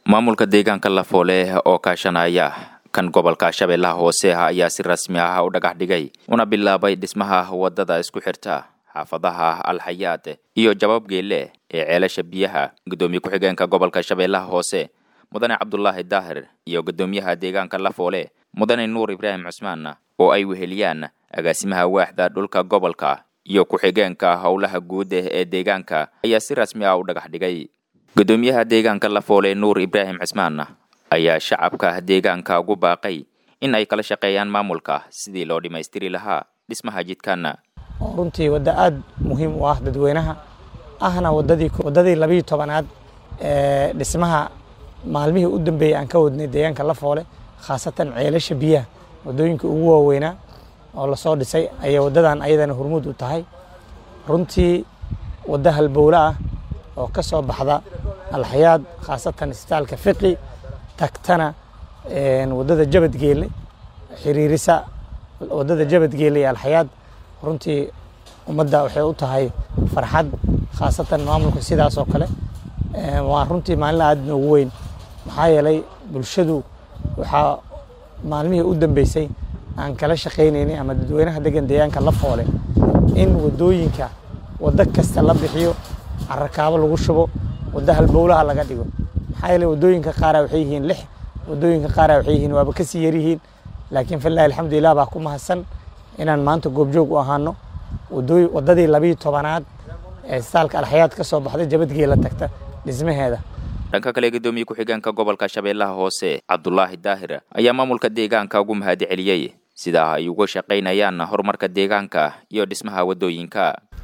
maamulka deegaanka lafoole oo kaashanaya kan gobolka shabeellaha hoose ayaa si rasmi ah u dhagax dhigay una bilaabay dhismaha wadada isku xirta xaafadaha alxayaad iyo jabaab geelle ee ceelasha biyaha guddoomiye ku-xigeenka gobolka shabeellaha hoose mudane cabdulaahi daahir iyo guddoomiyaha deegaanka lafoole mudane nuur ibraahim cusmaan oo ay weheliyaan agaasimaha waaxda dhulka gobolka iyo ku-xigeenka howlaha guud ee deegaanka ayaa si rasmi ah u dhagax dhigay guddoomiyaha deegaanka lafoole nuur ibraahim cismaan ayaa shacabka deegaanka ugu baaqay in ay kala shaqeeyaan maamulka sidii loo dhammaystiri lahaa dhismaha jidkan oo runtii waddo aada muhiim u ah dadweynaha ahna wadadii waddadii labiiyo tobanaad ee dhismaha maalmihii u dambeeyey aan ka wadnay deegaanka lafoole khaasatan ceelasha biyaha waddooyinka ugu waaweynaa oo lasoo dhisay ayay waddadan ayadana hormuud u tahay runtii waddo halbowle ah oo ka soo baxda alxayaad khaasatan isbitaalka fiqi tagtana waddada jabadgeelle xiriirisa waddada jabadgeelle iyo alxayaad runtii ummadda waxay u tahay farxad khaasatan maamulka sidaas oo kale waa runtii maalin aada noogu weyn maxaa yeelay bulshadu waxaa maalmihii u dambeysay aan kala shaqaynaynay ama dadweynaha degan deegaanka lafoole in waddooyinka waddo kasta la bixiyo carakaabo lagu shubo waddo halbowlaha laga dhigo maxaa yeelay waddooyinka qaara waxay yihiin lix waddooyinka qaara waxay yihiin waaba kasii yaryihiin laakiin filahi alxamdulilah baa ku mahadsan inaan maanta goobjoog u ahaano waddadii labiiyo tobanaad ee isbitaalka alxayaad ka soo baxday jabadgeela tagta dhismaheeda dhanka kale guddoomiye ku-xigeenka gobolka shabeellaha hoose cabdulaahi daahir ayaa maamulka deegaanka ugu mahad celiyey sidaa ay uga shaqaynayaan horumarka deegaanka iyo dhismaha waddooyinka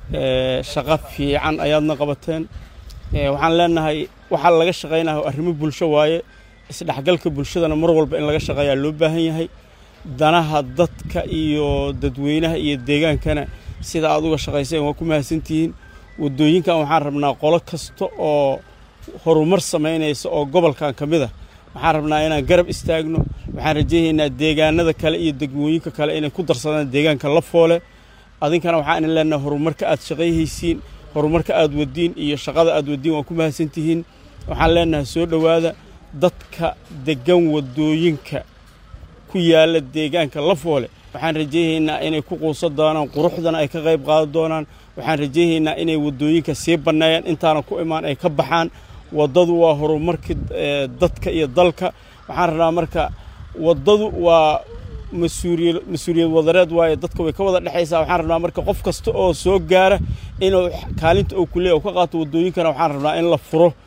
shaqo fiican ayaadna qabateen waxaan leenahay waxaa laga shaqaynayo arrimo bulsho waaye isdhexgalka bulshadana mar walba in laga shaqeeyaa loo baahan yahay danaha dadka iyo dadweynaha iyo deegaankana sida aad uga shaqayseen waa ku mahadsantihiin waddooyinkan waxaan rabnaa qolo kasta oo horumar samaynaysa oo gobolkan ka mid a waxaan rabnaa inaan garab istaagno waxaan rajaynaynaa deegaanada kale iyo degmooyinka kale inay ku darsadaan deegaanka lafoole adinkana waxaan idin leenahay horumarka aad shaqayhaysiin horumarka aad wadiin iyo shaqada aad wadiin waa ku mahadsantihiin waxaan leenahay soo dhowaada dadka degan waddooyinka ku yaalla deegaanka lafoole waxaan rajaynaynaa inay ku quusan doonaan quruxdana ay ka qayb qaadan doonaan waxaan rajaynaynaa inay waddooyinka sii banneeyaan intaana ku imaan ay ka baxaan waddadu waa horumarkii dadka iyo dalka waxaan rabnaa marka waddadu waa mas-uuliya mas-uuliyad wadareed waaye dadka way ka wada dhexaysaa waxaan rabnaa marka qof kasta oo soo gaara inuu kaalinta oo kuleeya u ka qaato waddooyinkana waxaan rabnaa in la furo